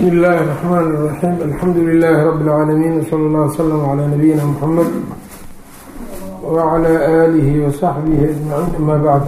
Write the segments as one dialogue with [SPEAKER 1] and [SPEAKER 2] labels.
[SPEAKER 1] bsmi اllahi الرحmn الرaxيim alxamdu لilh rb اlcaalamiin wslى اllah wslm عlى nabiyina mxamed wعlى آlih وصaxbih aجmaciin ama bacd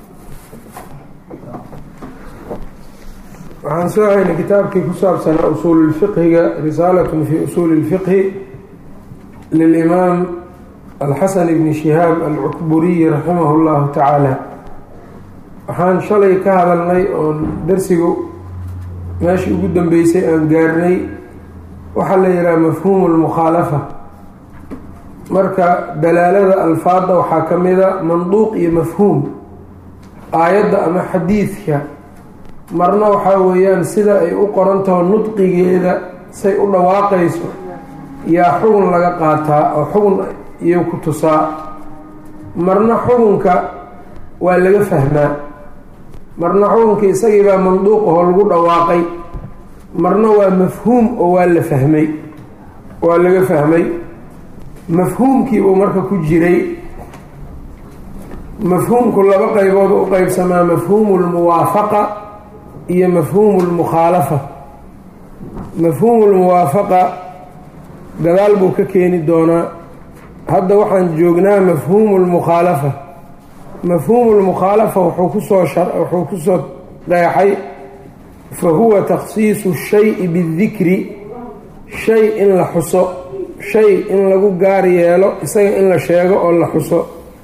[SPEAKER 1] waxaan soo haynay kitaabkii ku saabsanaa usuul اlfiqhiga risaalat fi usuuli اlfiqhi lilimaam alxasan bni shihaab alcukburiyi raximah اllahu tacaala waxaan shalay ka hadalnay oon darsigu meeshii ugu dambeysay aan gaarnay waxaa la yidhaha mafhuumu lmukhaalafa marka dalaalada alfaadda waxaa ka mida manduuq iyo mafhuum aayadda ama xadiidka marna waxaa weeyaan sida ay u qorantaho nudqigeeda say u dhawaaqayso yaa xugun laga qaataa oo xugun iyo ku tusaa marna xugunka waa laga fahmaa marna xukunka isagiibaa manduuqahoo lagu dhawaaqay marna waa mafhuum oo waa la fahmay waa laga fahmay mafhuumkiibuu marka ku jiray mafhuumku laba qaybood u qeybsamaa mafhuumu lmuwaafaqa iyo mafhuumu lmukhaalafa mafhuumu lmuwaafaqa gadaal buu ka keeni doonaa hadda waxaan joognaa mafhuumu lmukhaalafa mafhuumu lmukhaalafa wuxuu kusoo wuxuu kusoo qeexay fa huwa takhsiisu shayi bidikri shay in la xuso shay in lagu gaar yeelo isaga in la sheego oo la xuso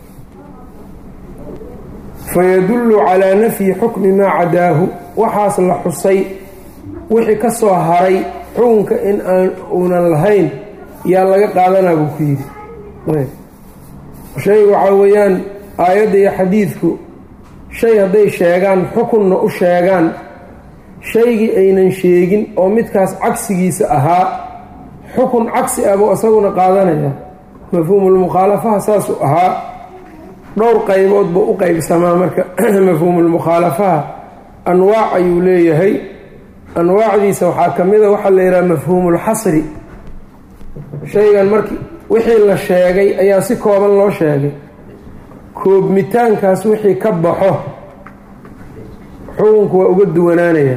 [SPEAKER 1] fayadullu calaa nafyi xukmi maa cadaahu waxaas la xusay wixii ka soo haray xukunka in aan uunan lahayn yaa laga qaadanaa buu ku yidhi shay waxaa weeyaan aayadda iyo xadiidku shay hadday sheegaan xukunna u sheegaan shaygii aynan sheegin oo midkaas cagsigiisa ahaa xukun cagsi ah buu isaguna qaadanaya mafhuumulmukhaalafaha saasuu ahaa dhowr qaybood buu u qeybsamaa marka mafhuumulmukhaalafaha anwaac ayuu leeyahay anwaacdiisa waxaa ka mid a waxaa la yidhaha mafhuumulxasri shaygan markii wixii la sheegay ayaa si kooban loo sheegay koobmitaankaas wixii ka baxo xukunku waa uga duwanaanaya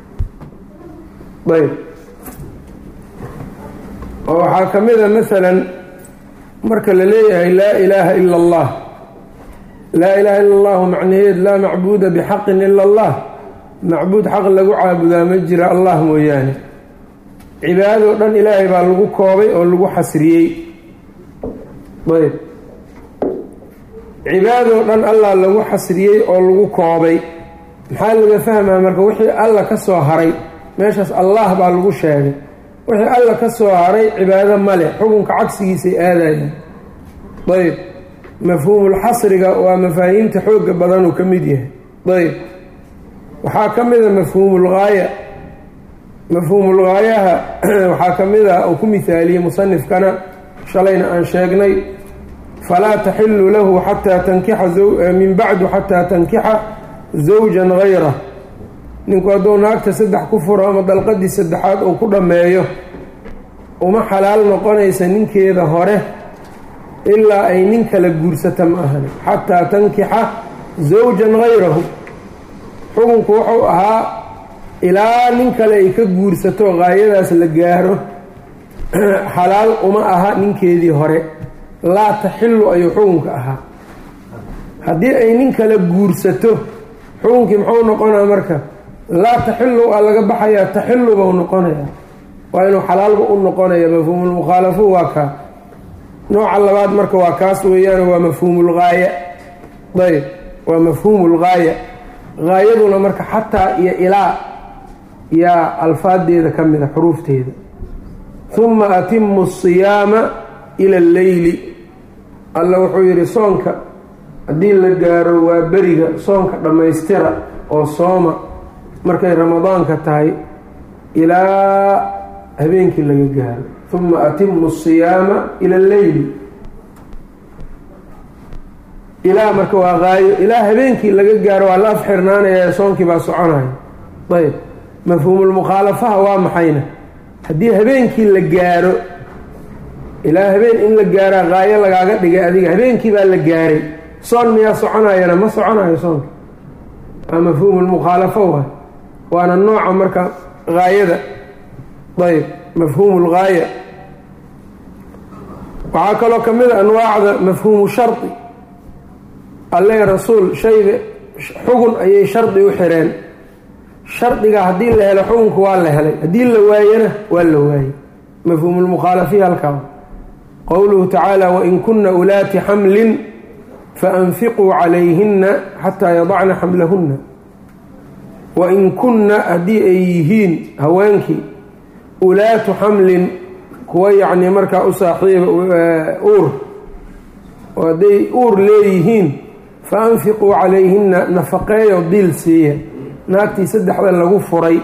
[SPEAKER 1] ayb oo waxaa ka mid a masalan marka la leeyahay laa ilaaha ila allah laa ilaaha ila allahu macnaheed laa macbuuda bixaqin ila allah macbuud xaq lagu caabudaa ma jira allah mooyaane cibaadadoo dhan ilaahay baa lagu koobay oo lagu xasriyey ayb cibaadoo dhan allah lagu xasriyey oo lagu koobay maxaa laga fahmaa marka wixii alla ka soo haray meeshaas allah baa lagu sheegay wixii alla ka soo haray cibaado male xukunka cagsigiisay aadayaan ayb mafhuumulxasriga waa mafaahiimta xooga badanuu ka mid yahay ayb waxaa ka mida mafhuumulgaaya mafhuumulgaayaha waxaa ka mid a uu ku mihaaliyey musanifkana shalayna aan sheegnay falaa taxilu lahu xataa tankixa min bacdu xataa tankixa zawjan gayrah ninku hadduu naagta saddex ku furo ama dalqadii saddexaad uu ku dhammeeyo uma xalaal noqonaysa ninkeeda hore ilaa ay nin kala guursata ma ahani xataa tankixa zawjan gayrahu xukunku wuxuu ahaa ilaa nin kale ay ka guursato gaayadaas la gaaro xalaal uma aha ninkeedii hore laa taxilu ayuu xukunka ahaa haddii ay nin kale guursato xukunkii muxuu noqonaa marka laa taxilu aa laga baxayaa taxilu bau noqonayaa waa inuu xalaalba u noqonaya mafhuumulmukhaalafo waa kaa nooca labaad marka waa kaas weeyaan waa mafhuumulgaaya ayb waa mafhuumulgaaya gaayaduna marka xataa iyo ilaa yaa alfaadeeda ka mida xuruufteeda huma atimu asiyaama ila alleyli alla wuxuu yidhi soonka haddii la gaaro waa beriga soonka dhammaystira oo sooma markay ramadaanka tahay ilaa habeenkii laga gaaro huma atimu asiyaama ila alleyli ilaa marka waa qaayo ilaa habeenkii laga gaaro waa la afxirnaanaya soonkii baa soconaya ayb mafhuumulmukhaalafaha waa maxayna haddii habeenkii la gaaro ilaa habeen in la gaaraa qaayo lagaaga dhigay adiga habeenkii baa la gaaray soon miyaa soconayana ma soconayo soonka waa mafhuumulmukhaalafo waay waana nooca marka gaayada ayb mafhuumu lgaaya waxaa kaloo ka mid a anwaacda mafhuumu shardi alle rasuul shayga xugun ayay shardi u xireen shardiga haddii la helo xukunka waa la helay haddii la waayana waa la waayey mafhuumu lmukhaalafiya halkaa qowluhu tacaala wain kuna ulaati xamlin faanfiquu calayhina xataa yadacna xamlahunna wain kunna haddii ay yihiin haweenkii ulaatu xamlin kuwa yacnii markaa u saaxiiba uur oo hadday uur leeyihiin fa anfiquu calayhinna nafaqeeyo diil siiya naagtii saddexda lagu furay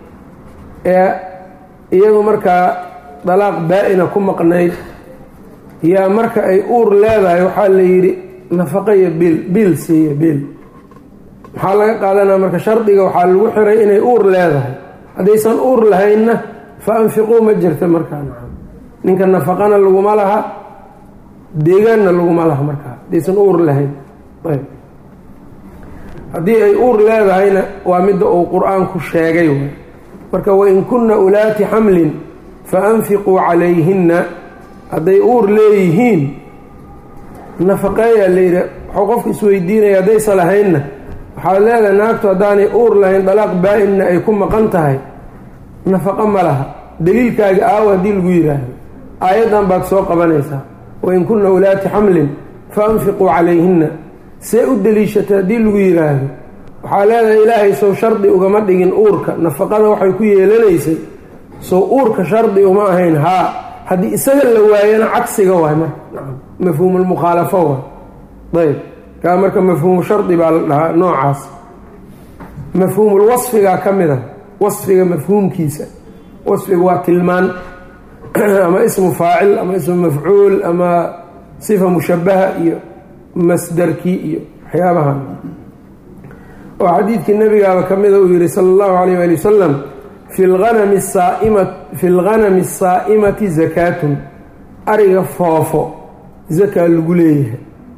[SPEAKER 1] ee iyadu markaa dalaaq baa-ina ku maqnayd yaa marka ay uur leedahay waxaa la yidhi nafaqeeyo biil biil siiya biil maxaa laga qaadanaya marka shardiga waxaa lagu xiray inay uur leedahay haddaysan uur lahaynna fa anfiquu ma jirta markaa ninka nafaqana laguma laha deegaanna laguma laha markaa haddaysan uur lahayn ayb haddii ay uur leedahayna waa midda uu qur-aanku sheegay way marka wain kunna ulaati xamlin fa anfiquu calayhinna hadday uur leeyihiin nafaqeeyaa layidhi waxuu qofku isweydiinaya haddaysa lahaynna waxaad leedahay naagtu haddaanay uur lahayn dalaaq baa-inna ay ku maqan tahay nafaqo ma laha daliilkaaga aawo haddii lagu yidhaahdo aayaddan baad soo qabanaysaa wain kunna ulaati xamlin fa anfiquu calayhinna see u deliishatay haddii lagu yidhaahdo waxaa leedahay ilaahay sow shardi ugama dhigin uurka nafaqada waxay ku yeelanaysay sow uurka shardi uma ahayn haa haddii isaga la waayana cagsiga waay marka mafhuumulmukhaalafo waay ayb kaa marka mafhuumu shardi baa la dhahaa noocaas mafhuumul wasfigaa ka mid a wasfiga mafhuumkiisa wasfiga waa tilmaan ama ismu faacil ama ismu mafcuul ama sifa mushabaha iyo masdarkii iyo waxyaabahan oo xadiidkii nabigaaba ka mida uu yihi sala allahu calayh waali wasalam fi lganami saaima fi lganami asaa'imati zakaatun ariga foofo zakaa lagu leeyahay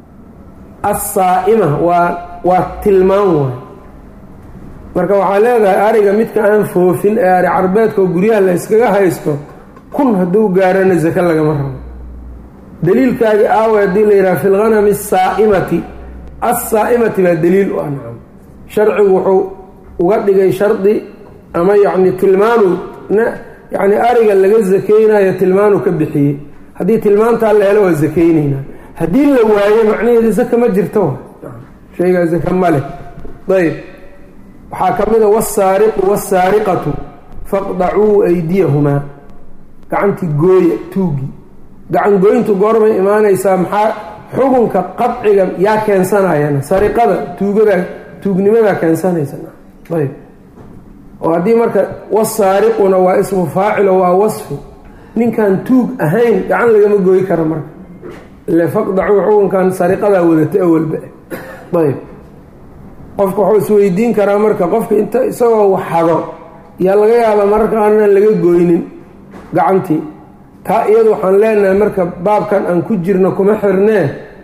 [SPEAKER 1] assaa'ima waa waa tilmaan waay marka waxaa leedahay ariga midka aan foofin ee ari carbeedka oo guryaha la yskaga haysto kun hadduu gaarana zake lagama rabo daliilkaagi aawa haddii la yidhaha fi lganami asaa'imati assaa'imati baa daliil u ancam sharcigu wuxuu uga dhigay shardi ama yacni tilmaanu yacni ariga laga zakeynayo tilmaanu ka bixiyey haddii tilmaantaa la helo waa zakeyneynaa haddii la waayo macnaheeda zaka ma jirto shaygaa zaka ma leh ayb waxaa ka mid a wasaariqu wasaariqatu faqdacuu aydiyahumaa gacantii gooya tuugi gacan gooyntu goorbay imaanaysaa maxaa xukunka qadciga yaa keensanayana sariqada tuugada tuugnimadaa keensanaysa ayb oo haddii marka wasaariquna waa ismu faacilo waa wasfi ninkaan tuug ahayn gacan lagama gooyi kara marka ile faqdacuu xukunkan sariqadaa wadata awalba ayb qofka wuxuu isweydiin karaa marka qofka inta isagoo waxado yaa laga yaabaa mararka aanan laga goynin gacantii taa iyadu waxaan leenahay marka baabkan aan ku jirno kuma xirnee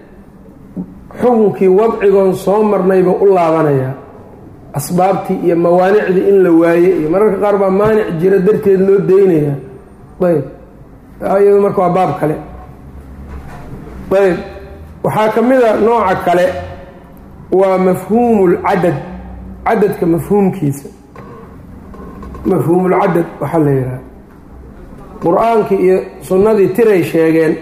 [SPEAKER 1] xukunkii wadcigoon soo marnaybuu u laabanayaa asbaabtii iyo mawaanicdii in la waaye iyo mararka qaar baa maanic jira darteed loo deynayaa ayb taa iyadu marka waa baab kale ayb waxaa ka mid a nooca kale waa mafhuumu lcadad cadadka mafhuumkiisa mafhuumulcadad waxaa la yidhaha qur-aankii iyo sunnadii tiray sheegeen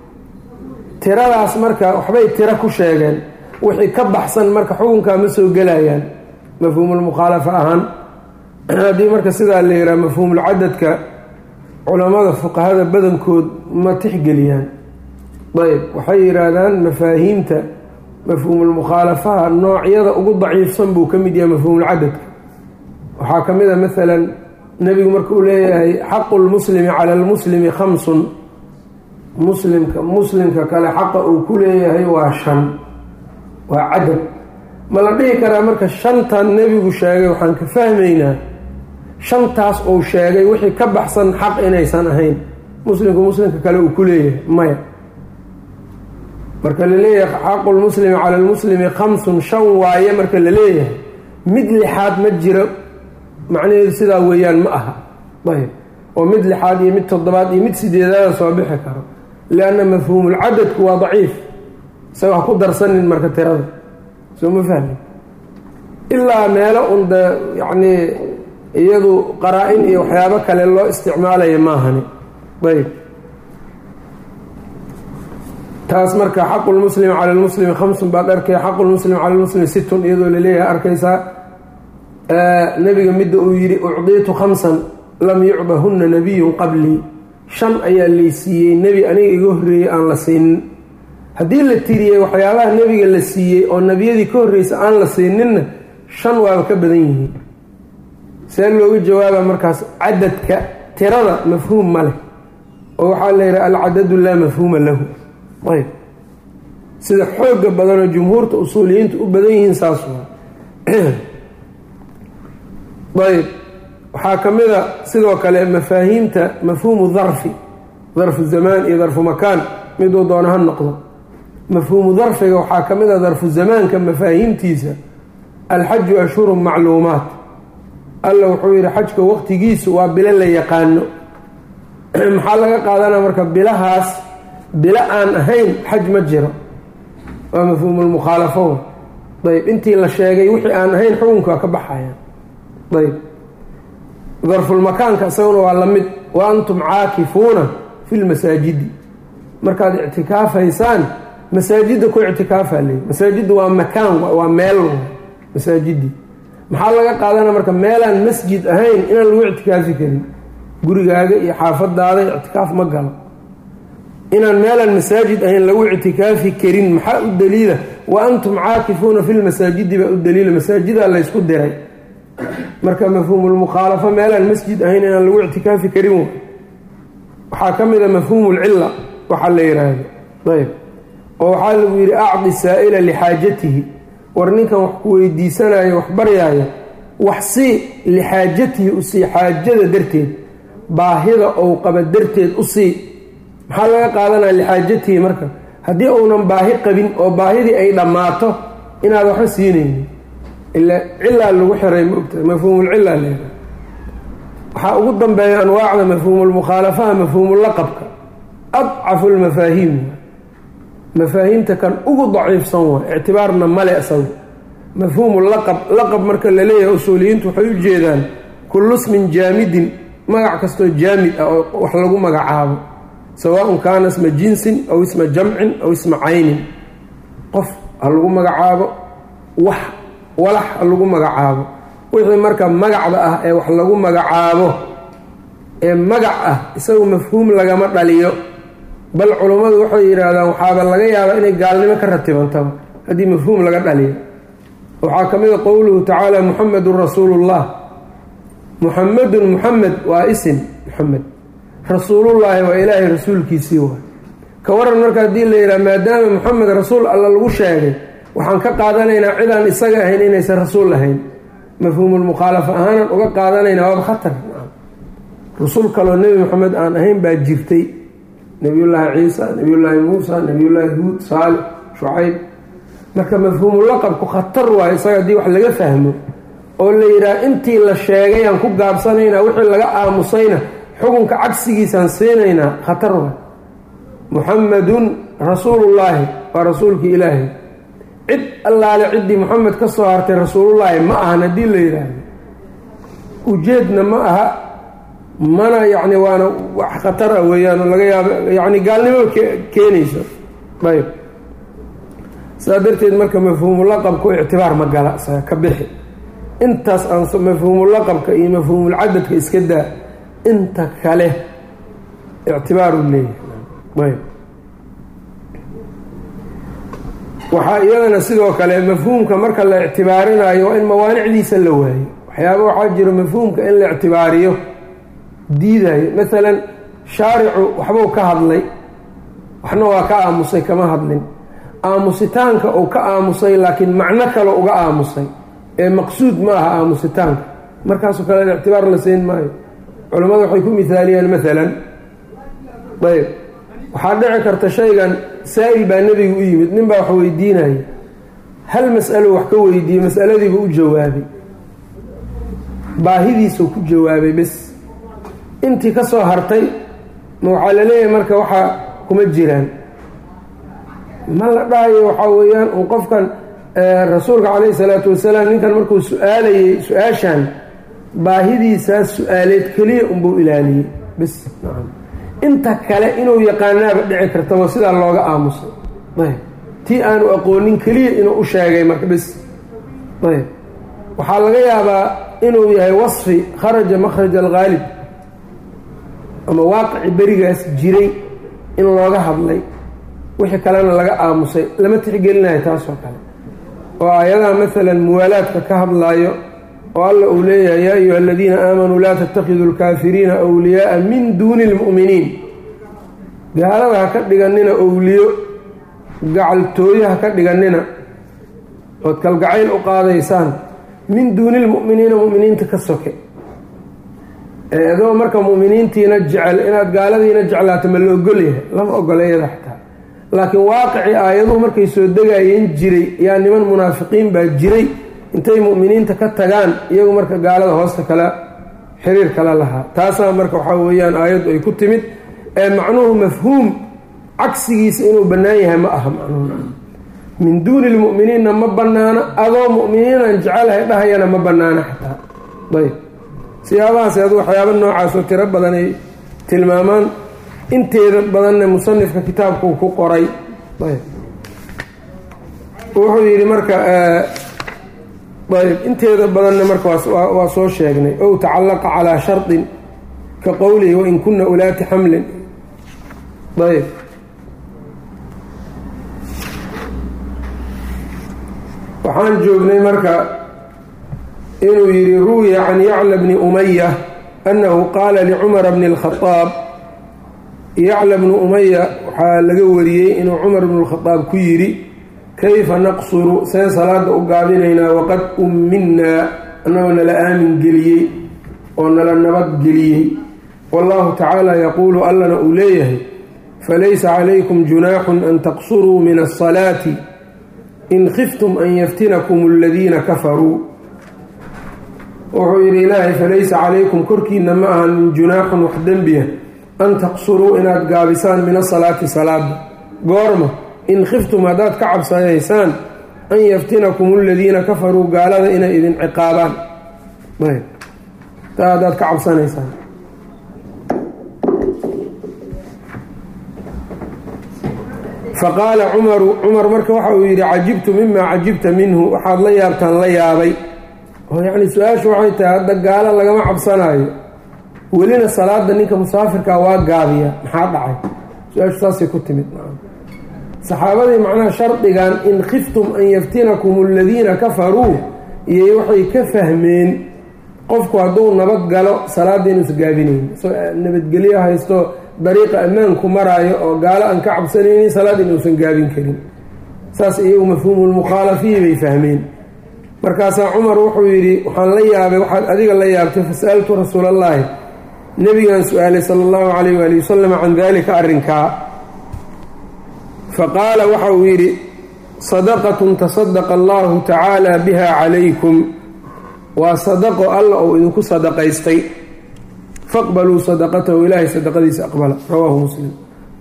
[SPEAKER 1] tiradaas marka waxbay tiro ku sheegeen wixii ka baxsan marka xukunkaa ma soo gelayaan mafhuumulmukhaalafa ahaan haddii marka sidaa la yidhaha mafhuumulcadadka culammada fuqahada badankood ma tixgeliyaan ayb waxay yidhaahdaan mafaahiimta mafhuumulmukhaalafaha noocyada ugu daciifsan buu ka mid yahay mafhuumulcadadka waxaa ka mid a maalan nebigu marka uu leeyahay xaqu lmuslimi cala lmuslimi khamsun muslimka muslimka kale xaqa uu ku leeyahay waa shan waa cadad ma la dhihi karaa marka shantan nebigu sheegay waxaan ka fahmaynaa shantaas uu sheegay wixii ka baxsan xaq inaysan ahayn muslimku muslimka kale uu ku leeyahay maya marka laleeyahay xaqu lmuslimi cala lmuslimi khamsun shan waaye marka la leeyahay mid lixaad ma jiro macnaheedu sidaa weeyaan ma aha ayb oo mid lixaad iyo mid toddobaad iyo mid sideedaada soo bixi karo lianna mafhuumulcadadku waa daciif isaga ha ku darsanin marka tirada soo ma fahmi ilaa meelo un de yacnii iyadu qaraa-in iyo waxyaabo kale loo isticmaalaya maahani ayb taas marka xaqu lmuslimi cala lmuslimi khamsun baad arkay xaqu lmuslimi cala lmuslimi sittun iyadoo laleeyahay arkaysaa nebiga midda uu yidhi ucdiitu khamsan lam yucdahunna nabiyun qablii shan ayaa laysiiyey nebi aniga iga horreeyey aan la siinin haddii la tiriyey waxyaabaha nebiga la siiyey oo nebiyadii ka horreysa aan la siininna shan waaba ka badan yihiin see looga jawaaba markaas cadadka tirada mafhuum ma leh oo waxaa la yidhaha alcadadu laa mafhuuma lahu ayb sida xooga badanoo jumhuurta usuuliyiinta u badan yihiin saas waa ayb waxaa ka mid a sidoo kale mafaahiimta mafhuumu darfi darfu zamaan iyo darfu makaan miduu doono ha noqdo mafhuumu darfiga waxaa ka mid a darfu zamaanka mafaahiimtiisa alxaju ashhurun macluumaat alla wuxuu yidhi xajka waqtigiisu waa bilo la yaqaano maxaa laga qaadanaa marka bilahaas bilo aan ahayn xaj ma jiro waa mafhuumulmukhaalafo ayb intii la sheegay wixii aan ahayn xukunka waa ka baxaya ayb darfulmakaanka isaguna waa la mid wa antum caakifuuna fi lmasaajidi markaad ictikaafaysaan masaajidda ku ictikaafa leey masaajiddu waa makaan waa meel masaajidii maxaa laga qaadana marka meelaan masjid ahayn inaan lagu ictikaafi karin gurigaaga iyo xaafadaada ictikaaf ma galo inaan meelaan masaajid ahayn lagu ictikaafi karin maxaa u daliila wa antum caakifuuna fi lmasaajidi baa u daliila masaajidaa laysku diray marka mafhuumulmukhaalafo meelaan masjid ahayn inaan lagu ictikaafi karin waxaa ka mid a mafhuumulcilla waxaa la yidhaahdo ayb oo waxaa lagu yidhi acdi saa'ila lixaajatihi war ninkan wax ku weydiisanayo wax baryaaya wax sii lixaajatihi u sii xaajada darteed baahida ou qaba darteed u sii maxaa laga qaadanaya lixaajatihi marka haddii uunan baahi qabin oo baahidii ay dhammaato inaad waxba siinaynin ila cilaa lagu xiray maogtahay mafhuumulcila leedahay waxaa ugu dambeeya anwaacda mafhuumulmukhaalafaha mafhuumulaqabka adcafu lmafaahiim mafaahiimta kan ugu daciifsan waa ictibaarna male isagu mafhuumu laqab laqab marka la leeyahay usuuliyiintu waxay u jeedaan kullu smin jaamidin magac kastoo jaamid ah oo wax lagu magacaabo sawaaun kaana isma jinsin aw isma jamcin aw isma caynin qof ha lagu magacaabo wax walax ha lagu magacaabo wixii marka magacda ah ee wax lagu magacaabo ee magac ah isagu mafhuum lagama dhaliyo bal culummadu waxay yidhaahdaan waxaaba laga yaabaa inay gaalnimo ka ratibantaba haddii mafhuum laga dhaliyo waxaa ka mid a qowluhu tacaala muxamedun rasuulullah muxamedun muxamed waa isim muxamed rasuulullaahi waa ilaahay rasuulkiisii waay ka waran marka haddii la yidhaha maadaama muxamed rasuul alla lagu sheegay waxaan ka qaadanaynaa cidaan isaga ahayn inaysan rasuul ahayn mafhuumulmukhaalafa ahaanan uga qaadanaynaa waaba khatar rasuul kaloo nebi moxamed aan ahayn baa jirtay nebiyullaahi ciisa nebiyullaahi muusa nebiyullaahi huud saalix shucayb marka mafhuumulaqabku khatar waayo isaga haddii wax laga fahmo oo la yidhaha intii la sheegay aan ku gaabsanaynaa wixii laga aamusayna xukunka cagsigiisaan siinaynaa khatar waay muxamedun rasuulullaahi waa rasuulkii ilaahay cid allaale ciddii moxamed ka soo hartay rasuulullaahi ma ahan haddii la yidhaahdo ujeedna ma aha mana yacni waana wax khatar ah weeyaan oo laga yaabo yacni gaalnimo keenayso ayb saa darteed marka mafhuumulaqabku ictibaar ma gala isaga ka bixi intaas aan mafhuumulaqabka iyo mafhuumulcadadka iska daa inta kale ictibaaru leeyahay ayb waxaa iyadana sidoo kale mafhuumka marka la ictibaarinayo waa in mawaanicdiisa la waayo waxyaaba waxaa jiro mafhuumka in la ictibaariyo diidayo maalan shaaricu waxbuu ka hadlay waxna waa ka aamusay kama hadlin aamusitaanka uu ka aamusay laakiin macno kale uga aamusay ee maqsuud ma aha aamusitaanka markaasoo kale ictibaar la siin maayo culammadu waxay ku mihaaliyaan maalan ayb waxaa dhici karta shaygan saa-il baa nebiga u yimid nin baa wax weydiinaya hal mas'alo wax ka weydiiyey masaladiibu u jawaabay baahidiisuu ku jawaabay bes intii ka soo hartay ma waxaa la leeyahay marka waxaa kuma jiraan ma la dhahayo waxaa weeyaan un qofkan rasuulka calayhi salaatu wasalaam ninkan markuu su-aalayey su-aashan baahidiisaas su-aaleed keliya unbuu ilaaliyey bis nacam inta kale inuu yaqaanaaba dhici kartaba sidaa looga aamusay ayb tii aanu aqoonin keliya inuu u sheegay marka bis ayb waxaa laga yaabaa inuu yahay wasfi kharaja makhraj alghaalib ama waaqici berigaas jiray in looga hadlay wixii kalena laga aamusay lama tixgelinayo taasoo kale oo aayadaha maalan muwaalaadka ka hadlaayo oo alla uu leeyahay yaa ayuha aladiina aamanuu laa tattakhiduu alkaafiriina wliyaaa min duuni lmu'miniin gaalada ha ka dhiganina owliyo gacaltooyo ha ka dhiganina ood kalgacayl u qaadaysaan min duuni lmu'miniina mu'miniinta ka soke adoo marka mu'miniintiina jecel inaad gaaladiina jeclaato ma la ogolyahay lama ogola iyada xataa laakiin waaqicii aayaduhu markay soo degayeen jiray yaa niman munaafiqiin baa jiray intay mu'miniinta ka tagaan iyagu marka gaalada hoosta kala xiriir kala lahaa taasaa marka waxaa weeyaan aayaddu ay ku timid ee macnuhu mafhuum cagsigiisa inuu bannaan yahay ma aha macnuhu min duuni lmu'miniinna ma bannaano adoo mu'miniinaan jecelahay dhahayana ma bannaano xataa ayb siyaabahaas adu waxyaaba noocaasoo tiro badan ay tilmaamaan inteeda badanna musanifka kitaabkuu ku qoray ayb wuxuu yidhi marka ayb inteeda badanna marka waa soo sheegnay ow tacallaqa calaa shardin ka qowlihi wain kuna ulaati xamlin ayb waxaan joognay marka inuu yidhi ruwiya can yacla bni umaya annahu qaala licumara bni اlkhadaab yacla bnu umaya waxaa laga wariyey inuu cumar bnu lkhadaab ku yidhi kayfa naqsuru see salaada u gaabinaynaa waqad umminnaa annagoo nala aamin geliyey oo nala nabad geliyey wallahu tacaala yaquulu allana uu leeyahay falaysa calaykum junaaxun an taqsuruu min asalaati in khiftum an yaftinakum aladiina kafaruu wuxuu yidhi ilaahay falaysa calaykum korkiina ma ahan min junaaxun wax dembiya an taqsuruu inaad gaabisaan min asalaati salaada goorma in khiftum haddaad ka cabsanaysaan an yaftinakum aladiina kafaruu gaalada inay idin ciqaabaan ayb taa haddaad ka cabsanaysaan faqaala cumaru cumar marka waxa uu yidhi cajibtu mimaa cajibta minhu waxaad la yaabtaan la yaabay oo yacni su-aashu waxay tahay hadda gaalo lagama cabsanaayo welina salaada ninka musaafirkaa waa gaabiya maxaa dhacay su-aashu saasay ku timid saxaabadii macnaha shardigan in khiftum an yaftinakum aladiina kafaruu iyay waxay ka fahmeen qofku hadduu nabad galo salaada inuusa gaabinayn nabadgelyo haysto dariiqa ammaanku maraayo oo gaalo aan ka cabsanaynin salaad inuusan gaabin karin saas iyagu mafhuumulmukhaalafiyi bay fahmeen markaasaa cumar wuxuu yidhi waxaan la yaabay waxaad adiga la yaabtay fasa'altu rasuulallaahi nebigaan su-aalay sala allahu calayh waali wasalam can daalika arrinkaa faqaala waxa uu yidhi sadaqatun tasadaqa allahu tacaala biha calaykum waa sadaqo alla uu idinku sadaqaystay faqbaluu sadaqatahu ilaahay sadaqadiisa aqbala rawaahu muslim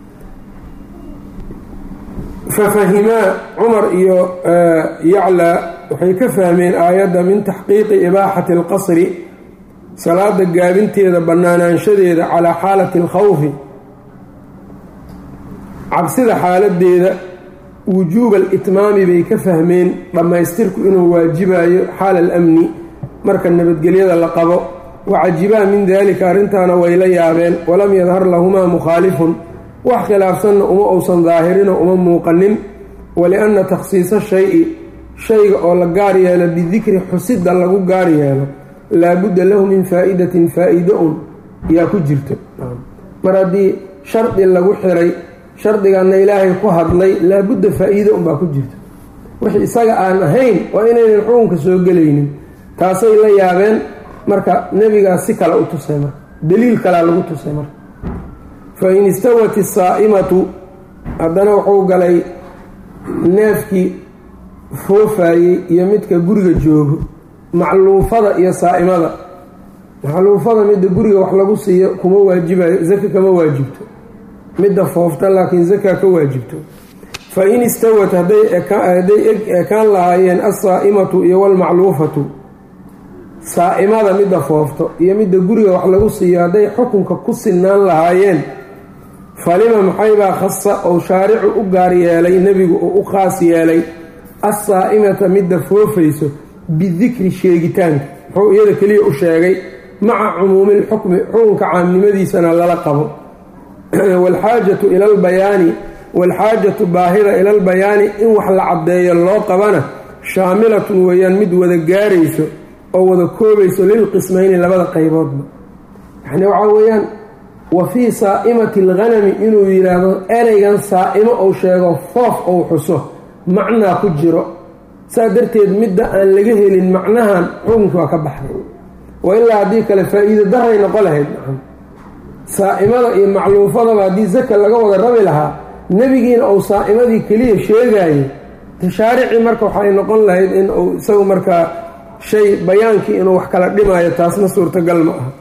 [SPEAKER 1] fafahimaa cumar iyo yaclaa waxay ka fahmeen aayadda min taxqiiqi ibaaxati alqasri salaada gaabinteeda bannaanaanshadeeda calaa xaalati alkhawfi cabsida xaaladeeda wujuuba alitmaami bay ka fahmeen dhammaystirku inuu waajibayo xaala alamni marka nabadgelyada la qabo wacajibaa min daalika arrintaana way la yaabeen walam yadhar lahumaa mukhaalifun wax khilaafsanna uma uusan daahirinoo uma muuqanin walianna takhsiisa shay-i shayga oo la gaar yeelo bidikri xusidda lagu gaar yeelo laabudda lahu min faa'idatin faa-ido un yaa ku jirto mar haddii shardi lagu xiray shardiganna ilaahay ku hadlay laabudda faa-iido unbaa ku jirto wixii isaga aan ahayn waa inaynan xukunka soo gelaynin taasay la yaabeen marka nebigaas si kale u tusay marka daliil kalea lagu tusay marka fa in istawat isaa'imatu haddana wuxuu galay neefkii foofayey iyo midka guriga joogo macluufada iyo saa'imada maxluufada midda guriga wax lagu siiyo kuma waajibayo zaka kama waajibto midda foofta laakiin zaka ka waajibto fa in istawat hadday ekaan lahaayeen alsaa'imatu iyo walmacluufatu saa'imada midda foofto iyo midda guriga wax lagu siiyo hadday xukunka ku sinaan lahaayeen falima maxaybaa khasa ou shaaricu u gaar yeelay nebigu uu u khaas yeelay assaa'imata midda foofayso bidikri sheegitaanka muxuu iyada keliya u sheegay maca cumuumi lxukmi xukunka caamnimadiisana lala qabo waalxaajatu ila albayaani waalxaajatu baahida ila albayaani in wax la caddeeyo loo qabana shaamilatun weeyaan mid wada gaarayso oo wada koobayso lilqismayni labada qayboodba yacni waxaa weeyaan wa fii saa'imati alghanami inuu yidhaahdo ereygan saa'imo uu sheego foof ou xuso macnaa ku jiro saa darteed midda aan laga helin macnahan xukunki waa ka baxday wa ilaa haddii kale faa-iido daray noqo lahayd nacam saa'imada iyo macluufadaba haddii zaka laga wada rabi lahaa nebigiina uu saa'imadii keliya sheegaayay tashaaricii marka waxay noqon lahayd in uu isagu markaa shay bayaankii inuu wax kala dhimaayo taasna suurtagal ma aha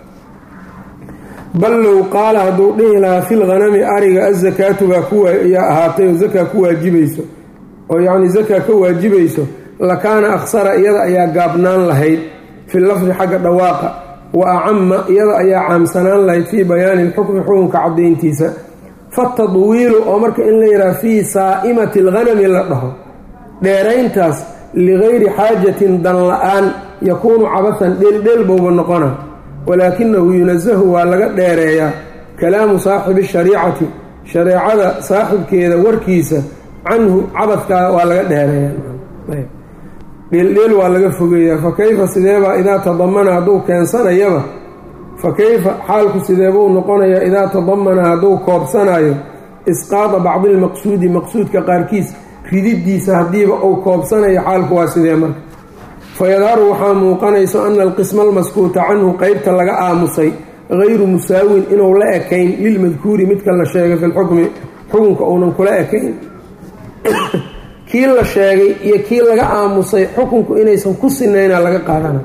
[SPEAKER 1] bal low qaala hadduu dhihi lahaa fil ghanami ariga azakaatu baa kuyaa ahaatay oo zakaa ku waajibayso oo yacni zakaa ka waajibayso lakaana akhsara iyada ayaa gaabnaan lahayd fi lafdi xagga dhawaaqa wa acama iyada ayaa caamsanaan lahayd fii bayaani lxukmi xukunka caddayntiisa fatadwiilu oo marka in la yidhaha fii saa'imati alghanami la dhaho dheerayntaas ligayri xaajatin dan la-aan yakuunu cabahan dheeldheel bowba noqona walaakinahu yunasahu waa laga dheereeyaa kalaamu saaxibi shariicati shareecada saaxibkeeda warkiisa canhu cabadkaa waa laga dheereeyaa dheeldheel waa laga fogeeyaa fa kayfa sideebaa idaa tadamana hadduu keensanayaba fa kayfa xaalku sideebuu noqonayaa idaa tadamana hadduu koobsanayo isqaada bacdi lmaqsuudi maqsuudka qaarkiis rididiisa haddiiba uu koobsanayo xaalku waa sidee marka fayadharu waxaa muuqanayso ana alqisma almaskuuta canhu qeybta laga aamusay gayru musaawin inuu la ekayn lilmadkuuri midka la sheegay fi lxukmi xukunka uunan kula ekayn kii la sheegay iyo kii laga aamusay xukunku inaysan ku sinayna laga qaadana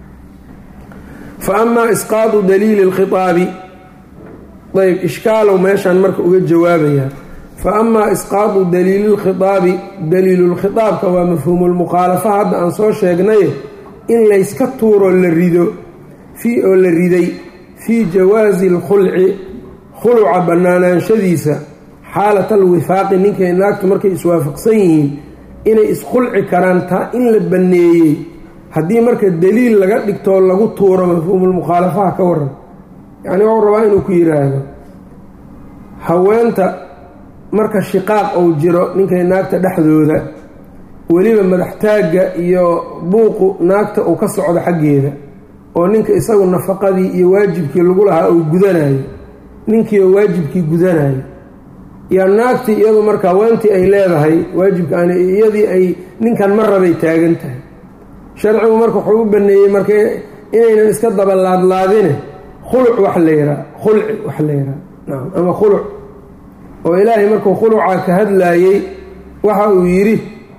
[SPEAKER 1] fa amaa isqaadu daliili lkhiaabi ayb ishkaalow meeshaan marka uga jawaabayaa fa amaa isqaadu daliili lkhitaabi daliilulkhitaabka waa mafhuumulmukhaalafa hadda aan soo sheegnaye in layska tuuro la rido fii oo la riday fii jawaasi alkhulci khuluca bannaanaanshadiisa xaalat alwifaaqi ninkay naagtu markay iswaafaqsan yihiin inay iskhulci karaan taa in la banneeyey haddii marka daliil laga dhigtoo lagu tuuro mafhuumulmukhaalafaha ka waran yacni wuxuu rabaa inuu ku yidhaahdo haweenta marka shiqaaq uu jiro ninkay naagta dhexdooda weliba madaxtaagga iyo buuqu naagta uu ka socdo xaggeeda oo ninka isagu nafaqadii iyo waajibkii lagu lahaa uu gudanayo ninkiioo waajibkii gudanayo yaa naagtii iyadu marka haweentii ay leedahay waajibka aan iyadii ay ninkan ma rabay taagan tahay sharcigu marka wuxuu u baneeyey marka inaynan iska dabalaadlaadine khuluc wax la yihaa khulci wax la yihaa nacam ama khuluc oo ilaahay markuu khuluca ka hadlaayey waxa uu yidhi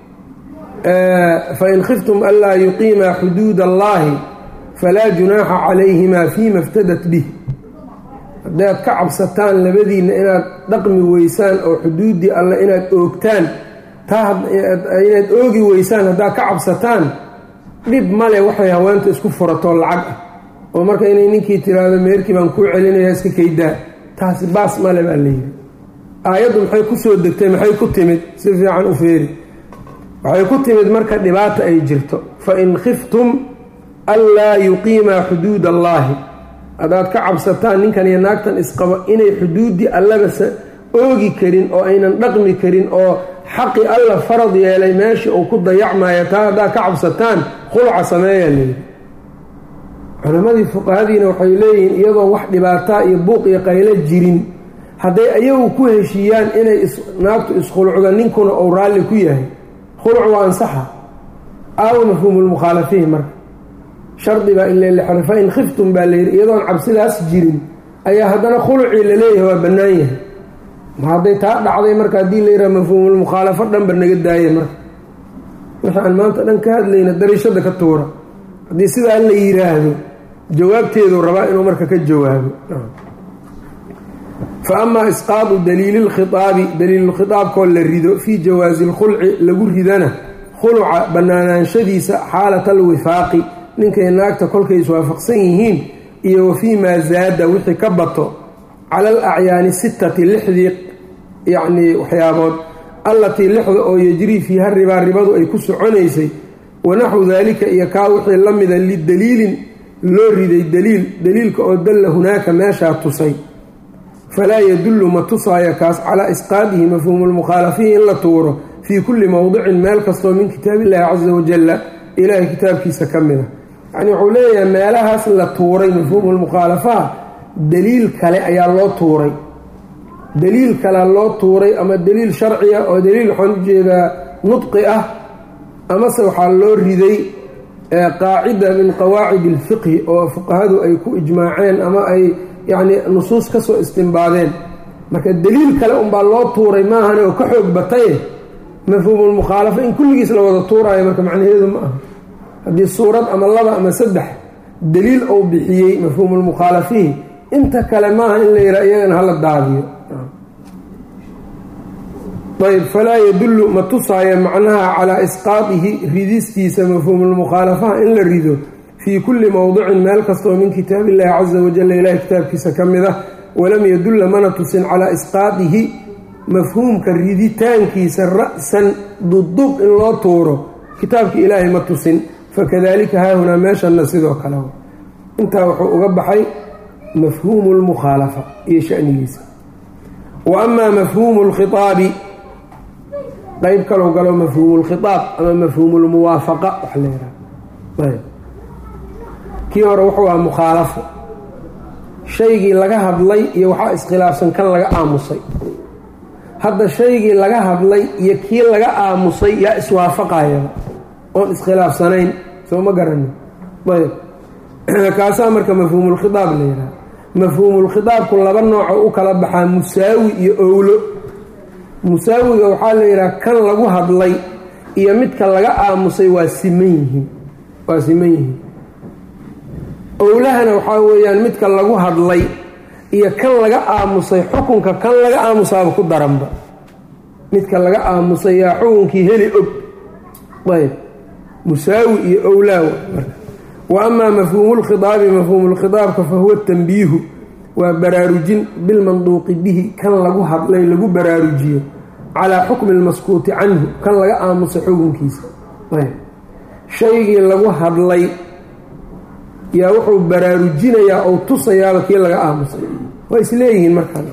[SPEAKER 1] fain khiftum anlaa yuqiimaa xuduud allahi falaa junaaxa calayhimaa fiima iftadat bih haddaad ka cabsataan labadiinna inaad dhaqmi weysaan oo xuduuddii alle inaad oogtaan taa inaad oogi weysaan haddaad ka cabsataan dhib male waxay haweenta isku furatoo lacag ah oo marka inay ninkii tiraahdo meerkii baan kuu celinaya iska kaydaa taasi baas male baa layidhi aayaddu maxay ku soo degtay maxay ku timid si fiican u feeri waxay ku timid marka dhibaata ay jirto fa in khiftum anlaa yuqiimaa xuduud allaahi haddaad ka cabsataan ninkan iyo naagtan isqabo inay xuduuddii allabasa oogi karin oo aynan dhaqmi karin oo xaqi alla farad yeelay meeshii uu ku dayacmaayo taa haddaad ka cabsataan khulca sameeyaa layidhi culimmadii fuqahadiina waxay leeyihiin iyadoon wax dhibaataa iyo buuq iyo qaylo jirin hadday ayagu ku heshiiyaan inay naagtu iskhulucdo ninkuna uu raalli ku yahay khuluc waa ansaxa aawo mafhuumulmukhaalafiin marka shardi baa in lelexro fa in khiftum baa layidhi iyadoon cabsidaas jirin ayaa haddana khulucii laleeyahay waa bannaan yahay ma hadday taa dhacday marka haddii la yidhaha mafhuumulmukhaalafo dhanba naga daaya marka wixii aan maanta dhan ka hadlayna dariishada ka tuura haddii sidaa la yidhaahdo jawaabteeduu rabaa inuu marka ka jawaabo fa amaa isqaadu daliili lkhitaabi daliilulkhitaabkoo la rido fii jawaasi lkhulci lagu ridana khuluca bannaanaanshadiisa xaalata alwifaaqi ninkay naagta kolkay iswaafaqsan yihiin iyo wa fii maa zaada wixii ka bato cala al acyaani sittati lixdii yacnii waxyaabood allatii lixda oo yejrii fiiha ribaa ribadu ay ku soconaysay wanaxwu daalika iyo kaa wixii la mida lidaliilin loo riday daliil daliilka oo dalla hunaaka meeshaa tusay falaa yadullu ma tusaayo kaas calaa isqaadihi mafhuumulmukhaalafihi in la tuuro fii kulli mowdicin meel kastoo min kitaabiillaahi casa wajalla ilaahay kitaabkiisa ka mid a yacnii wuxuu leeyahay meelahaas la tuuray mafhuumulmukhaalafaha daliil kale ayaa loo tuuray daliil kalea loo tuuray ama daliil sharciya oo daliil waxaan ujeedaa nudqi ah amase waxaa loo riday qaacida min qawaacid alfiqhi oo fuqahadu ay ku ijmaaceen ama ay yacnii nusuus ka soo istimbaadeen marka daliil kale unbaa loo tuuray maahane oo ka xoog bataye mafhuumulmukhaalafa in kulligiis la wada tuuraayo marka macnaheedu ma aha haddii suurad ama laba ama saddex daliil ou bixiyey mafhuumulmukhaalafihi inta kale maaha in la yidhaa iyagana hala daadiyo ayb falaa yadullu ma tusaayo macnaha calaa isqaadihi ridistiisa mafhuumulmukhaalafaha in la rido fii kulli mowdicin meel kastoo min kitaab illahi casa wajalla ilahi kitaabkiisa ka mid ah walam yadulla mana tusin calaa isqaadihi mafhuumka riditaankiisa ra-san dudub in loo tuuro kitaabka ilaahay ma tusin fakadalika haahunaa meeshanna sidoo kale intaa wuxuu uga baxay mafhuumu lmukhaalafa iyo shanigiisa wa amaa mafhuumu lkhiaabi qeyb kalou galo mafhuumu lkhiaab ama mafhuumu lmuwaafaqa wax la yidhaha kii hore wuxuu ahaa mukhaalafo shaygii laga hadlay iyo waxaa iskhilaafsan kan laga aamusay hadda shaygii laga hadlay iyo kii laga aamusay yaa iswaafaqayaba oon iskhilaafsanayn soo ma garanin ayb kaasaa marka mafhuumulkhiaab la yidhaha mafhuumulkhiaabku laba nooco u kala baxaa musaawi iyo owlo musaawiga waxaa la yidhaha kan lagu hadlay iyo midka laga aamusay waa siman yihiin waa siman yihiin owlahana waxaa weeyaan midka lagu hadlay iyo kan laga aamusay xukunka kan laga aamusaaba ku daranba midka laga aamusay yaa xukunkii heli og ayb musaawi iyo owlaaw marka wa amaa mafhuumu lkhidaabi mafhuumulkhidaabka fa huwa tanbiihu waa baraarujin bilmanduuqi bihi kan lagu hadlay lagu baraarujiyo calaa xukmi lmaskuuti canhu kan laga aamusay xukunkiisa ayb shaygii lagu hadlay yaa wuxuu baraarujinayaa ou tusayaaba kii laga aamusay waa isleeyihiin markaan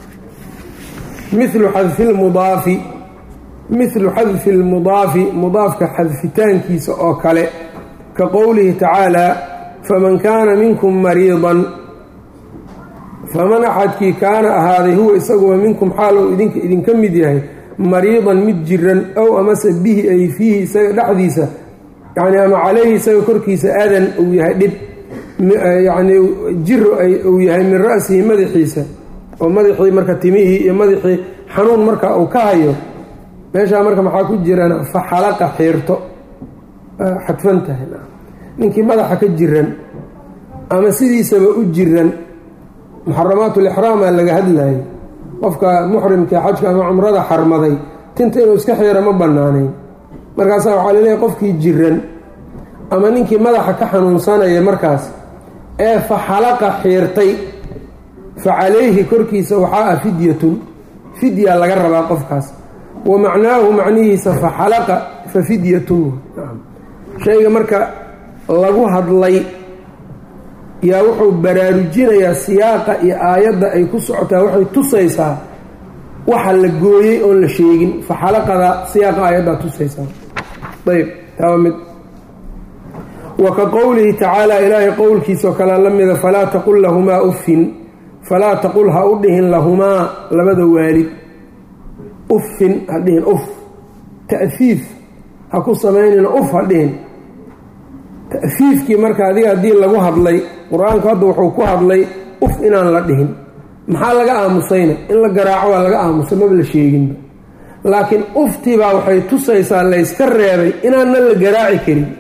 [SPEAKER 1] milu xadfi lmudaafi mithlu xadfi lmudaafi mudaafka xadfitaankiisa oo kale ka qowlihi tacaalaa faman kaana minkum mariidan faman axadkii kaana ahaaday huwa isaguwa minkum xaal uu idinka idinka mid yahay mariidan mid jiran ow amase bihi ay fiihi isaga dhexdiisa yacni ama calayhi isaga korkiisa adan uu yahay dhib yacnii jiro uu yahay min ra'sihi madaxiisa oo madaxii marka timihii iyo madaxii xanuun marka uu ka hayo meeshaa marka maxaa ku jirana fa xalaqa xiirto xadfan tahay ninkii madaxa ka jiran ama sidiisaba u jiran muxaramaatulixraamaa laga hadlayay qofka muxrimka xajka ama cumrada xarmaday tinta inuu iska xiiro ma bannaanayn markaasaa waxaa laleeyahay qofkii jiran ama ninkii madaxa ka xanuunsanaya markaas ee fa xalaqa xiirtay fa calayhi korkiisa waxaa ah fidyatun fidya laga rabaa qofkaas wa macnaahu macnihiisa fa xalaqa fa fidyatun shayga marka lagu hadlay yaa wuxuu baraarujinayaa siyaaqa iyo aayadda ay ku socotaa waxay tusaysaa waxa la gooyey oon la sheegin fa xalaqada siyaaqa aayaddaa tusaysaa ayb taa waa mid wa ka qowlihi tacaala ilaahay qowlkiisao kalea la mida falaa taqul lahumaa uffin falaa taqul ha u dhihin lahumaa labada waalid uffin ha dhihin uf ta'fiif ha ku samaynina uf ha dhihin ta'fiifkii marka adiga haddii lagu hadlay qur-aanku hadda wuxuu ku hadlay uf inaan la dhihin maxaa laga aamusayna in la garaaco waa laga aamusay maba la sheeginba laakiin uftiibaa waxay tusaysaa layska reebay inaanna la garaaci karin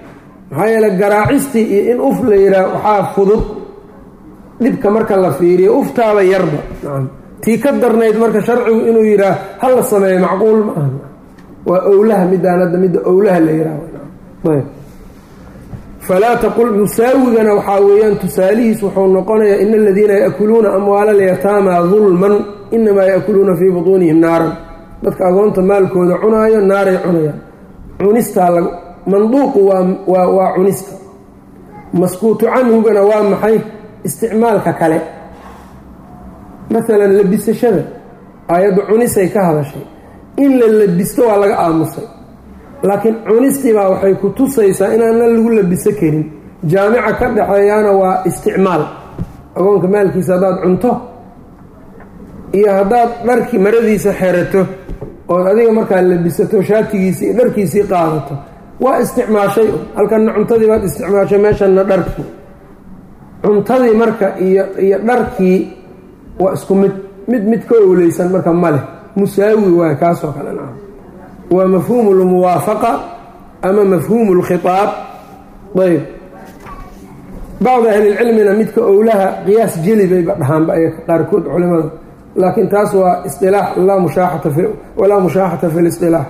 [SPEAKER 1] maxaa yeele garaacistii iyo in uf la yidhaah waxaa fudud dhibka marka la fiiriyo uftaaba yarba nacam tii ka darnayd marka sharcigu inuu yidhaah ha la sameeyo macquul ma aha waa owlaha midaan hadda midda owlaha la yidhaah falaa taqul musaawigana waxaa weeyaan tusaalihiis wuxuu noqonayaa ina aladiina yaakuluuna amwaala alyataama dulman inamaa yaakuluuna fii butuunihim naaran dadka agoonta maalkooda cunaayo naaray cunayaan cunistaa lag manduuqu waa waa cunista maskuutu canhugana waa maxay isticmaalka kale masalan labisashada aayaddu cunisay ka hadashay in la labisto waa laga aamusay laakiin cunistiibaa waxay ku tusaysaa inaana lagu labiso karin jaamica ka dhexeeyaana waa isticmaal agoonka maalkiisa haddaad cunto iyo haddaad dharkii maradiisa xerato ood adiga markaa labisato shaatigiisii iyo dharkiisii qaadato waa isticmaashay halkanna cuntadii baad isticmaashay meeshanna dharkii cuntadii marka iyo iyo dharkii waa isku mid mid mid ka owleysan marka maleh musaawi waay kaasoo kale naca waa mafhuumu lmuwaafaqa ama mafhuumu lkhitaab ayb bacdi ahlilcilmina midka owlaha qiyaas jeli bayba dhahaanba ay qaarkood culimada laakiin taas waa isilaax walaa mushaaxata fi lisilaax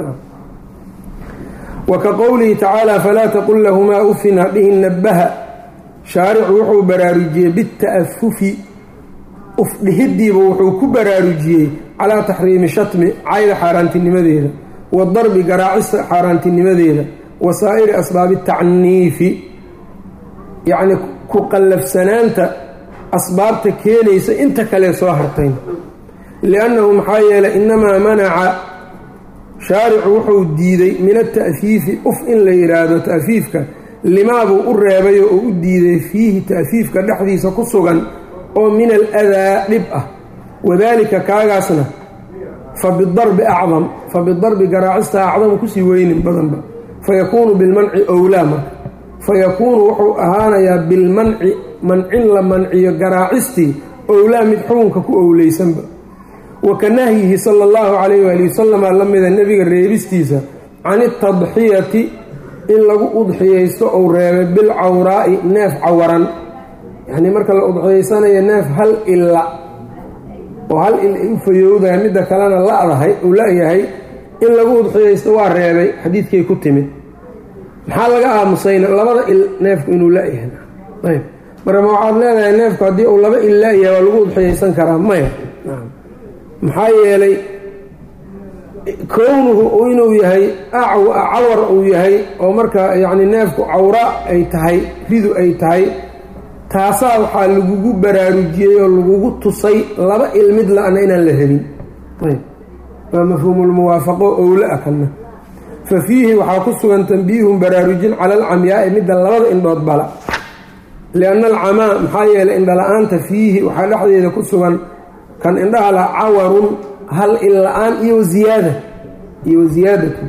[SPEAKER 1] wa ka qowlihi tacaala falaa taqul lahumaa ufin hadhihin nabaha shaaricu wuxuu baraarujiyey bita'afufi ufdhihidiiba wuxuu ku baraarujiyey calaa taxriimi shatmi cayda xaaraantinimadeeda wadarbi garaacista xaaraantinimadeeda wa saa'iri asbaabi tacniifi yacni ku qallafsanaanta asbaabta keenaysa inta kale soo hartayn liannahu maxaa yeelay inamaa manaca shaaricu wuxuu diiday min ata'fiifi uf in la yidhaahdo ta'fiifka limaabuu u reebayo oo u diiday fiihi ta'fiifka dhexdiisa ku sugan oo min aladaa dhib ah wadaalika kaagaasna fa bidarbi acdam fa bidarbi garaacista acdamu kusii weynin badanba fayakuunu bilmanci owlaa marka fayakuunu wuxuu ahaanayaa bilmanci mancin la manciyo garaacistii owlaa mid xukunka ku owleysanba wa ka nahyihi sala allahu calayh waali wasalama la mida nebiga reebistiisa can itadxiyati in lagu udxiyaysto ou reebay bilcawraa'i neef cawaran yacnii marka la udxiyaysanayo neef hal illa oo hal il ay u fayowdahay midda kalena ladahay uu la-yahay in lagu udxiyaysto waa reebay xadiidkay ku timid maxaa laga aamusayna labada il neefku inuu la-yahay ayb marka ma waxaad leedahay neefku haddii uu laba il la-yahay waa lagu udxiyaysan karaa maya maxaa yeelay kownuhu inuu yahay cawar uu yahay oo marka yacni neefku cawra ay tahay ridu ay tahay taasaa waxaa lagugu baraarujiyey oo lagugu tusay laba il mid la-na inaan la helin ayb waa mafhuumulmuwaafaqo owla a kana fa fiihi waxaa ku sugan tanbiihun baraarujin cala alcamyaai midda labada indhood bala lianna alcamaa maxaa yeelay indhala-aanta fiihi waxaa dhexdeeda ku sugan kan indhaha la cawarun hal il la-aan iyo ziyaada iyo ziyaadatu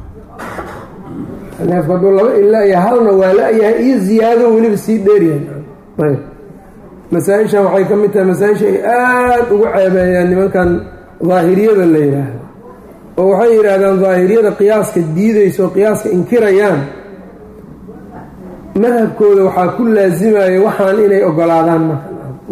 [SPEAKER 1] neefku hadduu laba il la-yahay halna waa la-yahay iyo ziyaado weliba sii dheeryahay ayb masaa-ishan waxay ka mid tahay masaa-isha ay aada ugu ceebeeyaan nimankan daahiriyada la yidhaahdo oo waxay yidhaahdaan daahiriyada qiyaaska diidaysa oo qiyaaska inkirayaan madhabkooda waxaa ku laasimaya waxaan inay ogolaadaan marka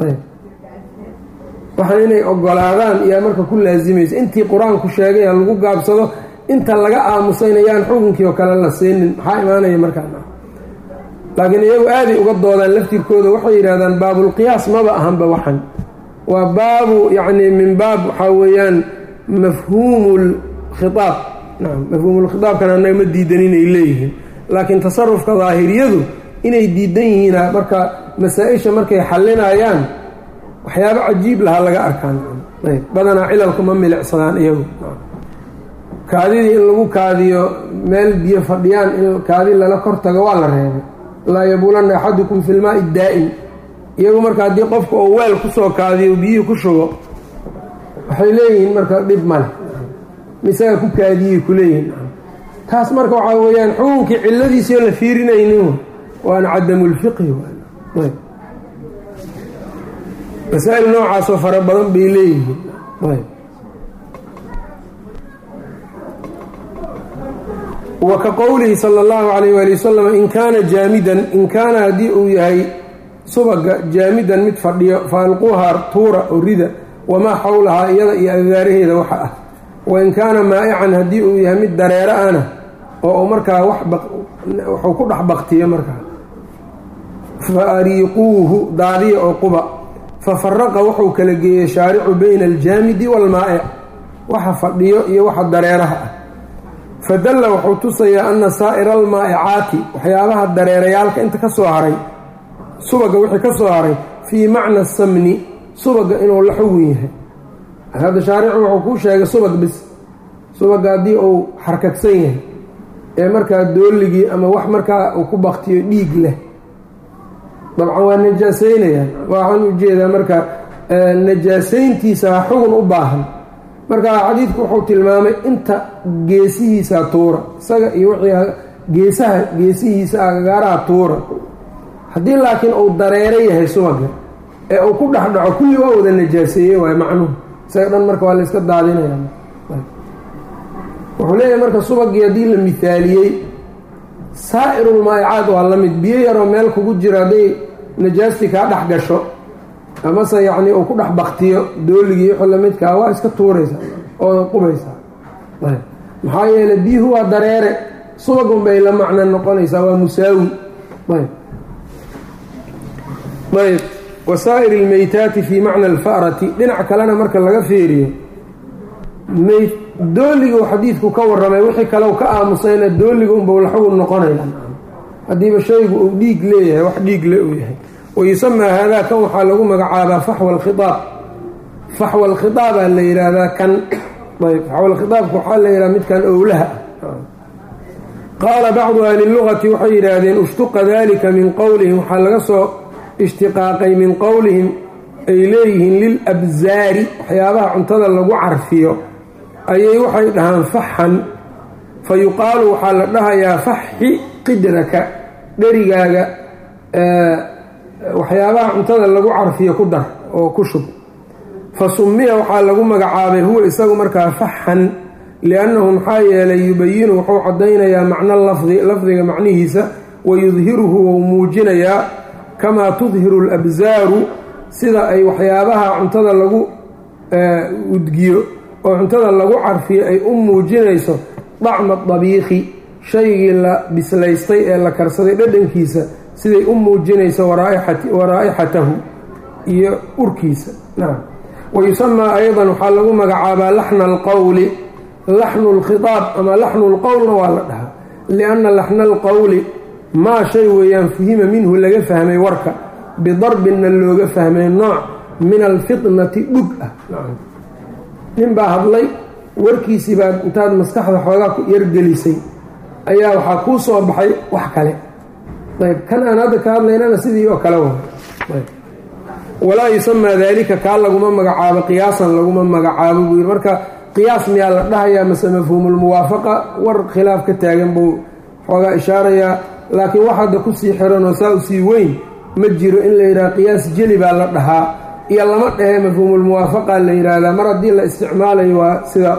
[SPEAKER 1] waxaan inay ogolaadaan iyaa marka ku laasimaysa intii qur-aanku sheegay ha lagu gaabsado inta laga aamusaynayaan xukunkii oo kale la siinin maxaa imaanaya markaa laakiin iyagu aaday uga doodaan laftirkooda waxay yidhahdaan baabulqiyaas maba ahanba waxan waa baabu yacni min baab waxaa weeyaan mafhuumu lkhitaab nacam mafhuumulkhitaabkana annaga ma diidan inay leeyihiin laakiin tasarufka daahiriyadu inay diidan yihiina marka masaa-isha markay xallinayaan waxyaabo cajiib lahaa laga arkaan ayb badanaa cilalku ma milicsadaan iyagu kaadidii in lagu kaadiyo meel biyo fadhiyaan in kaadi lala kor tago waa la reebay laa yabuulanna axadukum fi lmaai daa'im iyagu marka haddii qofka oo weel kusoo kaadiyo biyihii ku shugo waxay leeyihiin marka dhib male misaga ku kaadiyey kuleeyihiin taas marka waxaa weeyaan xukunkii cilladiisioo la fiirinaynin waana cadamulfiqhi ayb masaa-il noocaasoo fara badan bay leeyihiin ayb wa ka qowlihi sala allahu calayh waali wasalam in kaana jaamidan in kaana haddii uu yahay subaga jaamidan mid fadhiyo fa alquuhaa tuura oo rida wamaa xawlahaa iyada iyo agaaraheeda waxa ah wain kaana maa'ican haddii uu yahay mid dareero ana oo markaa waxuu ku dhex baktiyo markaa fa ariiquuhu daadiya oo quba fa faraqa wuxuu kala geeyey shaaricu bayna aljaamidi waalmaa'ic waxa fadhiyo iyo waxa dareeraha ah fadalla wuxuu tusayaa ana saa'ira almaa'icaati waxyaabaha dareerayaalka inta ka soo haray subaga wixii ka soo haray fii macna samni subaga inuu la xugun yahay hadda shaaricu wuxuu kuu sheegay subag bis subaga haddii uu xarkagsan yahay ee markaa dooligii ama wax markaa uu ku baktiyo dhiig leh dabcan waa najaasaynaya waxaan ujeedaa marka najaasayntiisa xugun u baahan marka xadiidku wuxuu tilmaamay inta geesihiisa tuura isaga iyo wixii geesaha geesihiisa agagaaraha tuura haddii laakiin uu dareero yahay subaga ee uu ku dhex dhaco kulli waa wada najaaseeye waay macnuhu isaga dhan marka waa la yska daadinaya wuxuu leeyahay marka subagii haddii la mihaaliyey saa'irulmaa'icaad waa la mid biyo yaroo meel kugu jiro hadday najaastii kaa dhex gasho amase yacnii uu ku dhex baktiyo dooligii wixii lamidkaa waa iska tuuraysaa oo qubaysaa maxaa yeeley biyuhu waa dareere subagun bay la macno noqonaysaa waa musaawi ayb wasaa'ir ilmeytaati fii macna alfa'rati dhinac kalena marka laga fiiriyo meyd dooligu xadiidku ka warramay wixii kale ka aamusayna dooliga unbau laxugun noqonaya haddiiba shaygu uu dhiig leeyahay wax dhiig le uu yahay wayusamaa haadaa kan waxaa lagu magacaabaa faxwa alkhiaab faxwa alkhiaabaa la yidhaahdaa kan ayb faxwa alkhiaabka waxaa la yidhaha midkan owlaha qaala bacdu ahli lugati waxay yidhaahdeen ushtuqa dalika min qowlihim waxaa laga soo ishtiqaaqay min qowlihim ay leeyihiin lilabsaari waxyaabaha cuntada lagu carfiyo ayay waxay dhahaan faxan fa yuqaalu waxaa la dhahayaa faxi qidraka dherigaaga waxyaabaha cuntada lagu carfiyo ku dar oo ku shub fa summiya waxaa lagu magacaabay huwa isagu markaa faxan liannahu maxaa yeelay yubayinu wuxuu caddaynayaa macno lafdi lafdiga macnihiisa wa yudhiruhu wou muujinayaa kamaa tudhiru alabsaaru sida ay waxyaabaha cuntada lagu udgiyo oo cuntada lagu carfiyo ay u muujinayso dacma dabiikhi shaygii la bislaystay ee la karsaday dhadhankiisa siday u muujinayso waraa'ixatahu iyo urkiisa nacam wayusamaa aydan waxaa lagu magacaabaa laxna alqowli laxnu lkhiaab ama laxnu lqowlna waa la dhahaa lianna laxna alqowli maa shay weeyaan fuhima minhu laga fahmay warka bidarbinna looga fahmay nooc min alfitnati dhug ah nin baa hadlay warkiisii baad intaad maskaxda xoogaa ku yargelisay ayaa waxaa kuu soo baxay wax kale ayb kan aan hadda ka hadlaynana sidii oo kale wa walaa yusamaa daalika kaa laguma magacaabo qiyaasan laguma magacaabo buu yidhi marka qiyaas miyaa la dhahayaa mase mafhuumulmuwaafaqa war khilaaf ka taagan buu xoogaa ishaarayaa laakiin wax hadda kusii xiranoo saa u sii weyn ma jiro in la yidhaha qiyaas jeli baa la dhahaa iyo lama dhahe mafhuumulmuwaafaqa la yidhaahdaa mar haddii la isticmaalayo waa sidaa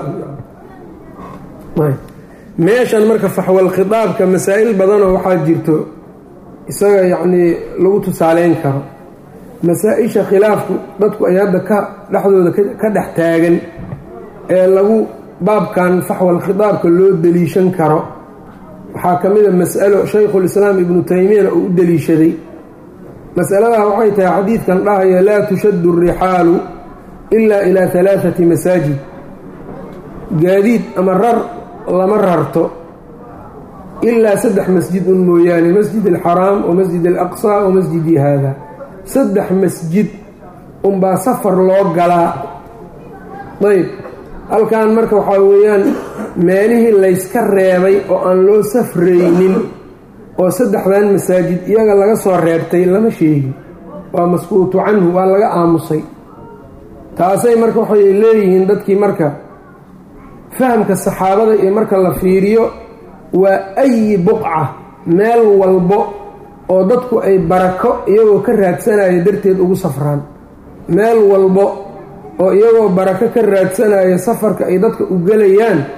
[SPEAKER 1] meeshan marka faxwal khitaabka masaa'il badanoo waxaa jirto isaga yacnii lagu tusaaleyn karo masaa-isha khilaafku dadku ay hadda ka dhexdooda ka dhex taagan ee lagu baabkan faxwal khitaabka loo deliishan karo waxaa ka mid a mas'alo shaykhulislaam ibnu taymiyana uu u deliishaday masaladaa waxay tahay xadiidkan dhahaya laa tushaddu alrixaalu ilaa ilaa halaathati masaajid gaadiid ama rar lama rarto ilaa saddex masjid un mooyaane masjid alxaraam wa masjid alaqsaa wa masjidii haada saddex masjid unbaa safar loo galaa ayb halkan marka waxaa weeyaan meelihii layska reebay oo aan loo safraynin oo saddexdan masaajid iyaga laga soo reebtay lama sheegin waa maskuutu canhu waa laga aamusay taasay marka waxay leeyihiin dadkii marka fahamka saxaabada iyo marka la fiiriyo waa ayi buqca meel walbo oo dadku ay barako iyagoo ka raadsanaya darteed ugu safraan meel walbo oo iyagoo barako ka raadsanaya safarka ay dadka u gelayaan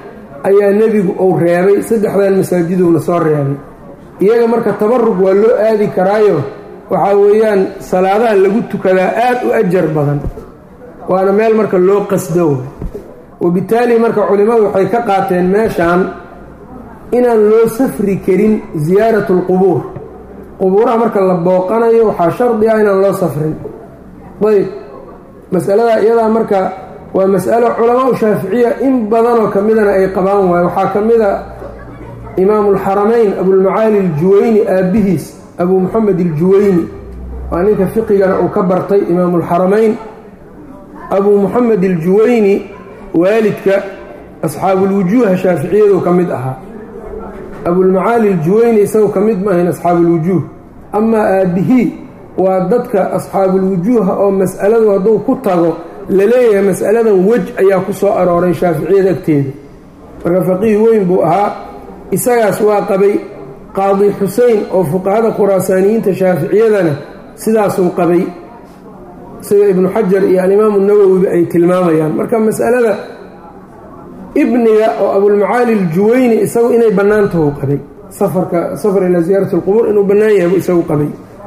[SPEAKER 1] ayaa nebigu uu reebay saddexdan masaajiduuna soo reebay iyaga marka tabarug waa loo aadi karaayo waxaa weeyaan salaadaha lagu tukadaa aad u ajar badan waana meel marka loo qasdo wabitaali marka culimmadu waxay ka qaateen meeshaan inaan loo safri karin siyaaratu lqubuur qubuuraha marka la booqanayo waxaa shardi ah inaan loo safrin ayb masalada iyadaa marka waa masalo culamaau shaaficiya in badanoo ka midana ay qabaan waayo waxaa ka mida imaamu alxaramayn abulmacaali aljuwayni aabbihiis abuu moxamed aljuwayni waa ninka fiqigana uu ka bartay imaamu alxaramayn abuu moxamed aljuwayni waalidka asxaabulwujuuha shaaficiyadu ka mid ahaa abulmacaali aljuwayni isagu ka mid maahayn asxaabulwujuuh amaa aabbihii waa dadka asxaabulwujuuha oo mas'aladu hadduu ku tago laleeyahay mas'aladan wej ayaa ku soo arooray shaaficiyada agteeda marka faqiih weyn buu ahaa isagaas waa qabay qaadi xusein oo fuqahada khuraasaaniyiinta shaaficiyadana sidaasuu qabay sida ibnu xajar iyo alimaamu nawowiba ay tilmaamayaan marka mas'alada ibniga oo abulmacaali aljuwayni isagu inay bannaantahu qabay safarka safar ilaa ziyaarat alqubuur inuu bannaan yahay buu isagu qabay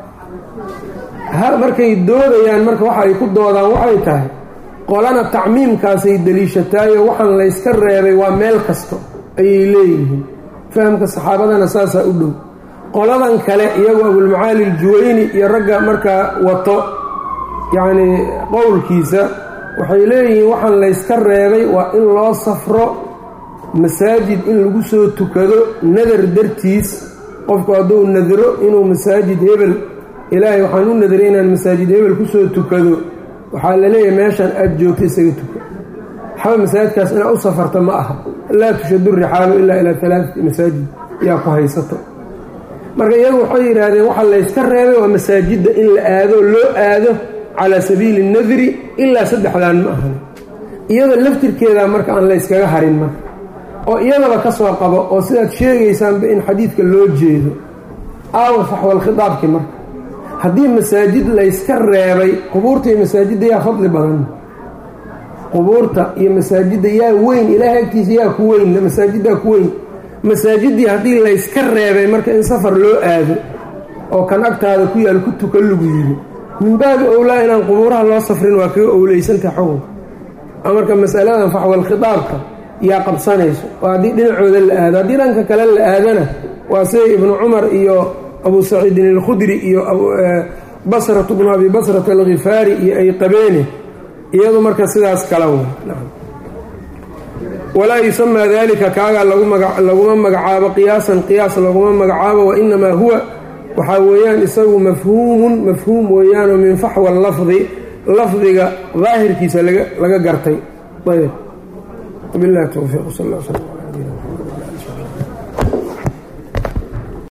[SPEAKER 1] markay doodayaan marka waxa ay ku doodaan waxay tahay qolana tacmiimkaasay deliishataayo waxaan layska reebay waa meel kasto ayay leeyihiin fahamka saxaabadana saasaa u dhow qoladan kale iyagu abulmacaali aljuwayni iyo ragga markaa wato yacnii qowlkiisa waxay leeyihiin waxaan layska reebay waa in loo safro masaajid in lagu soo tukado nadar dartiis qofku hadduu nadro inuu masaajid hebel ilaahay waxaan u nadaray inaan masaajid hebel kusoo tukado waxaa la leeyahay meeshaan aada joogta isaga tuka waxba masaajidkaas inaad u safarta ma aha laa tushadu rixaalu ilaa ilaa alaaati masaajid yaa ku haysato marka iyagu waxay yidhaahdeen waxaa layska reebay waa masaajidda in la aado loo aado calaa sabiili nadri ilaa saddexdan ma ahan iyada laftirkeeda marka aan layskaga harin marka oo iyadaba ka soo qabo oo sidaad sheegaysaanba in xadiidka loo jeedo aawa faxwalkhitaabki marka haddii masaajid layska reebay qubuurta iyo masaajidda yaa fadli badan qubuurta iyo masaajidda yaa weyn ilaahay agtiisa yaa ku weyn masaajiddaa ku weyn masaajiddii haddii layska reebay marka in safar loo aado oo kan agtaada ku yaal ku tuka lagu yiri min baabi owlaa inaan qubuuraha loo safrin waa kaga owleysantaha xukunka marka masaladan faxwalkhitaabka yaa qabsanayso oo haddii dhinacooda la aado haddii dhanka kale la aadana waa sida ibnu cumar iyo abu saciidin alkhudri iyo basratu bnu abi basrata alkhifaari iyo ay qabeene iyadu marka sidaas kala w walaa yusamaa dalika kaagaa laguma magacaabo qiyaasan qiyaas laguma magacaabo wainamaa huwa waxaa weeyaan isagu mafhuumun mafhuum weeyaanoo min faxwa lafdi lafdiga daahirkiisa laga gartay ayb bilahi towfiiq sal sl